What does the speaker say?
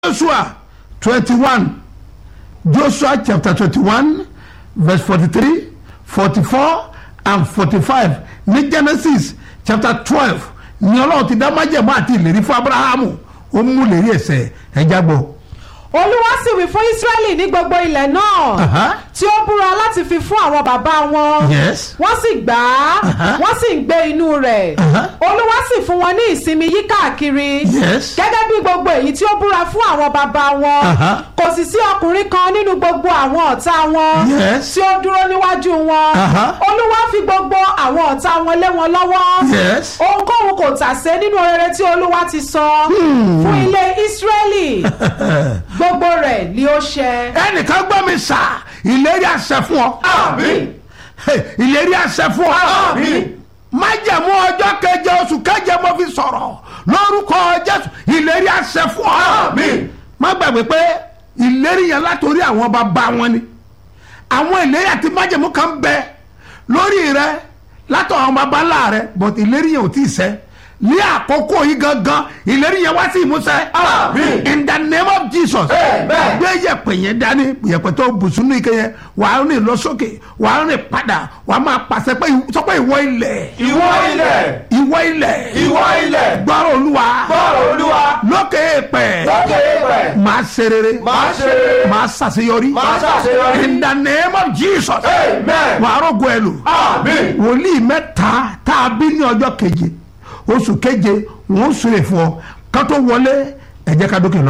joshua twenty-one joshua chapter twenty-one verse forty-three forty-four and forty-five ní genesis chapter twelve ní ọlọ́run ti dá májẹ̀mú àti ìlérí fún abrahamu ó mú ìlérí ẹ̀sẹ̀ ẹ̀já gbọ́. olúwa sì wí fún israẹli ní gbogbo ilẹ̀ náà Aha. tí ó búra láti fi fún àwọn bàbá wọn Yes. wọ́n sì gbà á Aha. wọ́n sì ń gbé inú rẹ̀ Aha. olúwa sì fún wọn ní ìsinmi yí káàkiri Yes. gẹ́gẹ́ bí gbogbo èyí tí ó búra fún àwọn bàbá wọn Aha. kò sì sí ọkùnrin kan nínú gbogbo àwọn ọ̀tá wọn Yes. tí ó dúró níwájú wọn Aha. olúwa fi gbogbo àwọn ọ̀tá wọn lé wọn lọ́wọ́ Yes. ohunkóhun kò tàsé nínú rere tí olúwa ti sọ fún ilé israẹli gbogbo rẹ̀ ni ó ṣẹ. ẹnìkan gbọ́ mi sà ìlérí àṣẹ fún ọ. Àmín. Hey, ìlérí àṣẹ fún ọ. Àmín. májẹ̀mú ọjọ́ keje oṣù keje mo fi sọ̀rọ̀ lórúkọ jésù ìlérí àṣẹ fún ọ. Àmín. má gbàgbé pé ìlérí yẹn látòrí àwọn bàbá wọn ni àwọn ìlérí àti májẹ̀mú kan bẹ lórí rẹ látọ̀ àwọn bàbá ńlá rẹ but ìlérí yẹn ò tí ì ṣẹ ní àkókò yìí gangan ìlérí yẹn wá sí ìmúṣẹ. Àmín. in the name of jesus. Amen. gbé yẹ̀pẹ̀ yẹn dání yẹ̀pẹ̀ tó bùsùn ní ike yẹn wàá rìn lọ sókè wàá rìn padà wàá máa pàṣẹ pé sọ pé ìwọ ilẹ̀ Ìwọ ilẹ̀. ìwọ ilẹ̀ Ìwọ ilẹ̀. gbọ́rọ̀ olúwa Gbọ́rọ̀ Olúwa. lókè èèpẹ̀ Lókè èèpẹ̀. máa ṣe rere Máa ṣe rere. máa ṣàṣeyọrí Máa ṣàṣeyọrí. in the name of jesus Amen. wàá rògbò ẹ lò Àmín. wòlíì mẹ́ta tá a bí ní ọjọ́ keje oṣù keje wọ́n sùn lè fún ọ ká tó wọlé ẹ jẹ́ ká dókè lọ.